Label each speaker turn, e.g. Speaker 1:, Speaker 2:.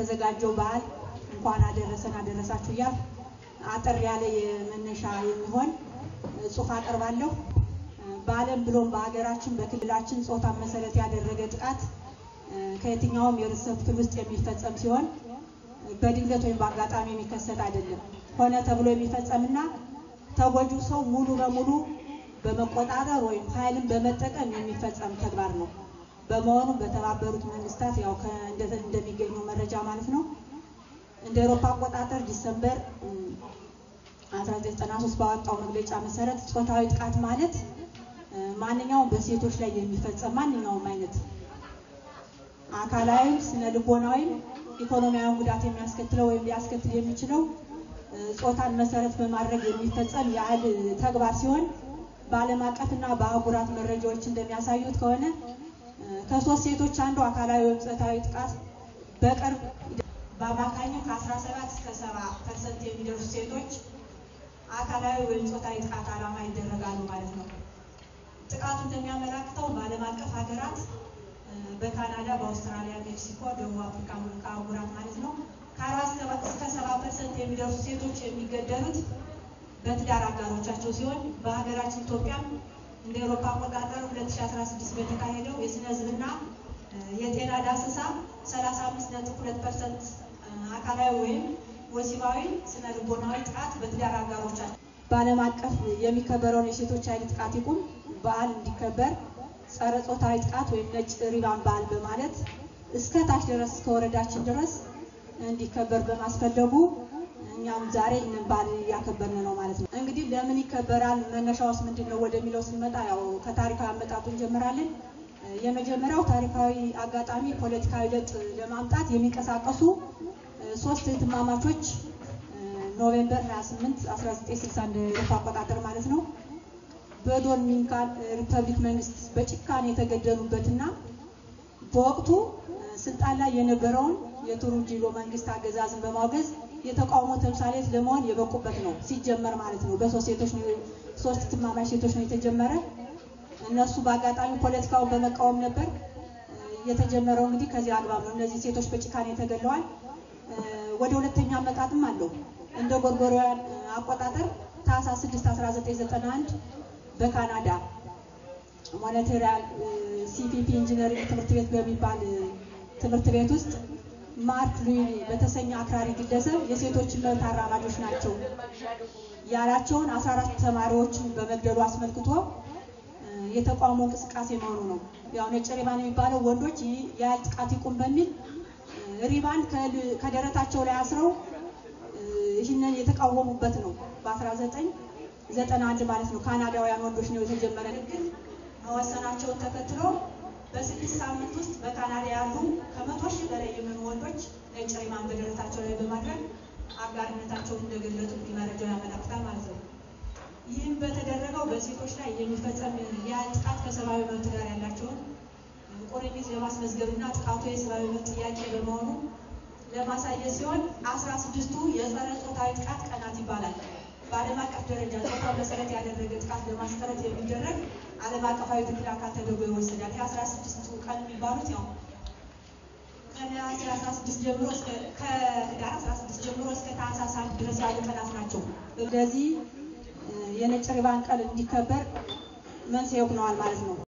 Speaker 1: ተዘጋጀው በዓል እንኳን አደረሰን አደረሳችሁ እያል አጠር ያለ የመነሻ የሚሆን ጽሑፍ አቀርባለሁ። በዓለም ብሎም በሀገራችን በክልላችን ጾታን መሰረት ያደረገ ጥቃት ከየትኛውም የህብረተሰብ ክፍል ውስጥ የሚፈጸም ሲሆን በድንገት ወይም በአጋጣሚ የሚከሰት አይደለም። ሆነ ተብሎ የሚፈጸምና ተጎጂው ሰው ሙሉ በሙሉ በመቆጣጠር ወይም ኃይልን በመጠቀም የሚፈጸም ተግባር ነው። በመሆኑም በተባበሩት መንግስታት ያው እንደሚገኘው መረጃ ማለት ነው እንደ አውሮፓ አቆጣጠር ዲሰምበር 1993 ባወጣው መግለጫ መሰረት ጾታዊ ጥቃት ማለት ማንኛውም በሴቶች ላይ የሚፈጸም ማንኛውም አይነት አካላዊ፣ ስነ ልቦናዊ፣ ኢኮኖሚያዊ ጉዳት የሚያስከትለው ወይም ሊያስከትል የሚችለው ጾታን መሰረት በማድረግ የሚፈጸም የኃይል ተግባር ሲሆን በዓለም አቀፍና በአህጉራት መረጃዎች እንደሚያሳዩት ከሆነ ከሶስት ሴቶች አንዱ አካላዊ ወይም ጾታዊ ጥቃት በቅርብ በአማካኙ ከ17 እስከ 70 ፐርሰንት የሚደርሱ ሴቶች አካላዊ ወይም ጾታዊ ጥቃት ዓላማ ይደረጋሉ ማለት ነው። ጥቃቱ እንደሚያመላክተው በዓለም አቀፍ ሀገራት በካናዳ፣ በአውስትራሊያ፣ ሜክሲኮ፣ ደቡብ አፍሪካ አህጉራት ማለት ነው ከ40 እስከ 70 ፐርሰንት የሚደርሱ ሴቶች የሚገደሉት በትዳር አጋሮቻቸው ሲሆን በሀገራችን ኢትዮጵያም እንደ አውሮፓ አቆጣጠር 2016 በተካሄደው የስነ ህዝብና የጤና ዳሰሳ 35.2 ፐርሰንት አካላዊ ወይም ወሲባዊ ስነ ልቦናዊ ጥቃት በትዳር አጋሮቻቸው በዓለም አቀፍ የሚከበረውን የሴቶች ኃይል ጥቃት ይቁም በዓል እንዲከበር ጸረ ጾታዊ ጥቃት ወይም ነጭ ሪባን በዓል በማለት እስከ ታች ድረስ እስከ ወረዳችን ድረስ እንዲከበር በማስፈለጉ እኛም ዛሬ ይህንን በዓል እያከበርን ነው ማለት ነው። እንግዲህ ለምን ይከበራል፣ መነሻውስ ምንድን ነው ወደሚለው ስንመጣ ያው ከታሪካዊ አመጣጡ እንጀምራለን። የመጀመሪያው ታሪካዊ አጋጣሚ ፖለቲካዊ ለውጥ ለማምጣት የሚንቀሳቀሱ ሶስት እህትማማቾች ኖቬምበር 28 1960 እንደ አውሮፓ አቆጣጠር ማለት ነው በዶሚኒካን ሪፐብሊክ መንግስት በጭካኔ የተገደሉበትና በወቅቱ ስልጣን ላይ የነበረውን የቱሩንጂሎ መንግስት አገዛዝን በማውገዝ የተቃውሞ ተምሳሌት ለመሆን የበቁበት ነው ሲጀመር ማለት ነው። በሶስት ሴቶች ነው ሶስት እህትማማች ሴቶች ነው የተጀመረ። እነሱ በአጋጣሚ ፖለቲካውን በመቃወም ነበር የተጀመረው። እንግዲህ ከዚህ አግባብ ነው እነዚህ ሴቶች በጭካኔ ተገድለዋል። ወደ ሁለተኛ አመጣጥም አለው እንደ ጎርጎሮያን አቆጣጠር ታህሳስ 6 1991 በካናዳ ሞኔታሪያል ሲፒፒ ኢንጂነሪንግ ትምህርት ቤት በሚባል ትምህርት ቤት ውስጥ ማርክ ሉዊኒ በተሰኘ አክራሪ ግለሰብ የሴቶችን መብት አራማጆች ናቸው ያላቸውን 14 ተማሪዎችን በመግደሉ አስመልክቶ የተቃውሞ እንቅስቃሴ መሆኑ ነው። ያው ነጭ ሪባን የሚባለው ወንዶች የኃይል ጥቃት ይቁም በሚል ሪባን ከደረታቸው ላይ አስረው ይህንን የተቃወሙበት ነው። በ1991 ማለት ነው። ካናዳውያን ወንዶች ነው የተጀመረ ንግግር መወሰናቸውን ተከትሎ በስድስት ሳምንት ውስጥ በካናዳ ያሉ ከመቶ ሺህ በላይ የሚሆኑ ወንዶች ነጭ ሪባን በደረታቸው ላይ በማድረግ አጋርነታቸውን እንደገለጡ እንግዲህ መረጃው ያመለክታል ማለት ነው። ይህም በተደረገው በሴቶች ላይ የሚፈጸም የኃይል ጥቃት ከሰብአዊ መብት ጋር ያላቸውን ቁርኝት ለማስመዝገብና ጥቃቱ የሰብአዊ መብት ጥያቄ በመሆኑ ለማሳየት ሲሆን አስራ ስድስቱ የጸረ ጾታዊ ጥቃት ቀናት ይባላል። በዓለም አቀፍ ደረጃ ጾታ መሰረት ያደረገ ጥቃት ለማስቀረት የሚደረግ ዓለም አቀፋዊ ትግል አካል ተደርጎ ይወሰዳል። የአስራ ስድስቱ ቀን የሚባሉት ያው ከነሐሴ 16 ጀምሮ እስከ ከህዳር 16 ጀምሮ እስከ ታህሳስ አንድ ድረስ ያሉ ቀናት ናቸው። ስለዚህ የነጭ ሪባን ቀን እንዲከበር መንስኤ ሆነዋል ማለት ነው።